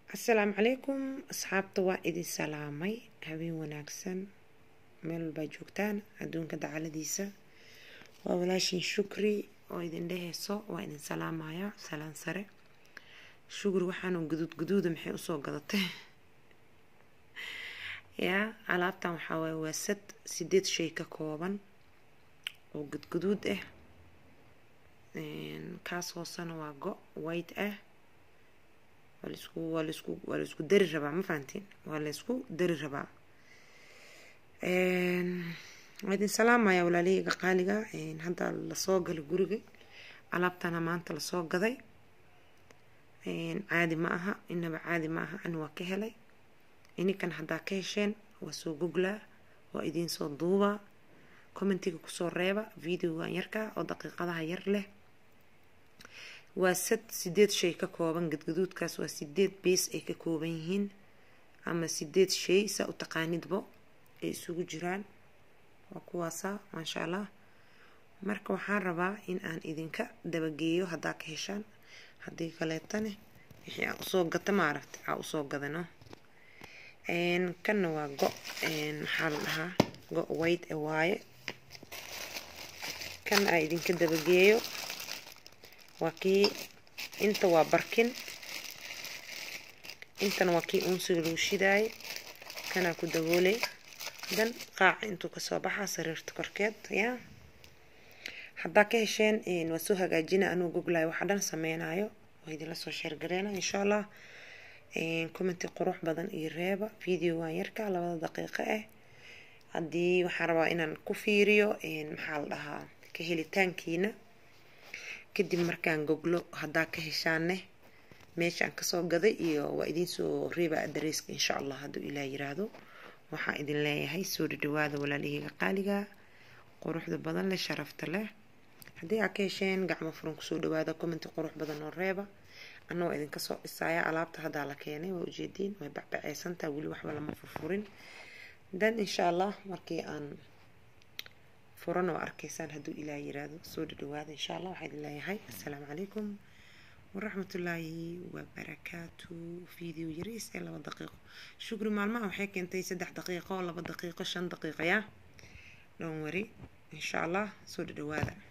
asalaamu calaykum asxaabta waa idin salaamay habeen wanaagsan meel walbaa joogtaan adduunka dacaladiisa waa walaashin shukri oo idin dheheyso waa idin salaamaya salaan sare shukri waxaanu guduud guduuda maxay usoo gadatay yaa alaabtan waxaa waaye waa sad sideed shay ka kooban oo gudguduud ah kaas hoosena waa go white ah waa laisku waa laisku waa laisku dari rabaa ma fahantiin waa laisku dari rabaa waa idin salaamaya walaalahayga qaaliga hadda lasoo galay guriga alaabtana maanta lasoo gaday caadi ma aha inaba caadi ma aha ani waa ka helay ininkan haddaa ka hesheen waa soo goglaa waa idiin soo duubaa commentiga kusoo reeba videogan yarka oo daqiiqadaha yar leh waa sad sideed shay ka kooban gadgaduudkaas waa sideed bees ay ka kooban yihiin ama sideed shay saa u taqaanidbo ay isugu jiraan waa kuwaasa maasha allah marka waxaan rabaa in aan idinka dabageeyo haddaa ka heshaan haddii kaleetane wixii aa usoo gata maaragta aa usoo gadano kanna waa go maxaa la dhahaa go white e waaye kan aa idinka dabageeyo waa kii inta waa barkin intana waa kii uunsiga lagu shidaayay kanaa ku daboolay dan qaaca intuu kasoo baxaa sariirta korkeed yaa haddaa ka hesheen waa soo hagaajina anuu goglayo waxa dhan sameynayo waa idinla soo sheergareena insha allah commenti qurux badan iyo reeba videogan yarka labada daqiiqo ah haddii waxaan rabaa inaan ku fiiriyo maxaa la dhahaa ka helitaankiina kadib markaan goglo haddaa ka heshaanne meeshaan kasoo gaday iyo waa idiinsoo reeba adareyska insha allah hadduu ilaah yiraahdo waxaa idin leeyahay soo dhadhawaada walaalahayga qaaliga quruxda badan leh sharafta leh haddii aa ka hesheen gacmo furan kusoo dhawaada commenti qurux badan oo reeba annagoo idinka soo dhisaya alaabta haddaa la keenay waa ujeediin way bacbaceysantaa weli waxba lama furfurin dan insha allah markii aan furan oo arkaysaan hadduu ilaah yiraahdo soo dhadhawaada insha allah waxaa idin leeyahay assalaamu calaykum waraxmatullaahi wabarakaatu video yariis ee laba daqiiqo shukri maalmaha waxay keentay saddex daqiiqo laba daqiiqo shan daqiiqo yaa dhown wari insha allah soo dhadhawaada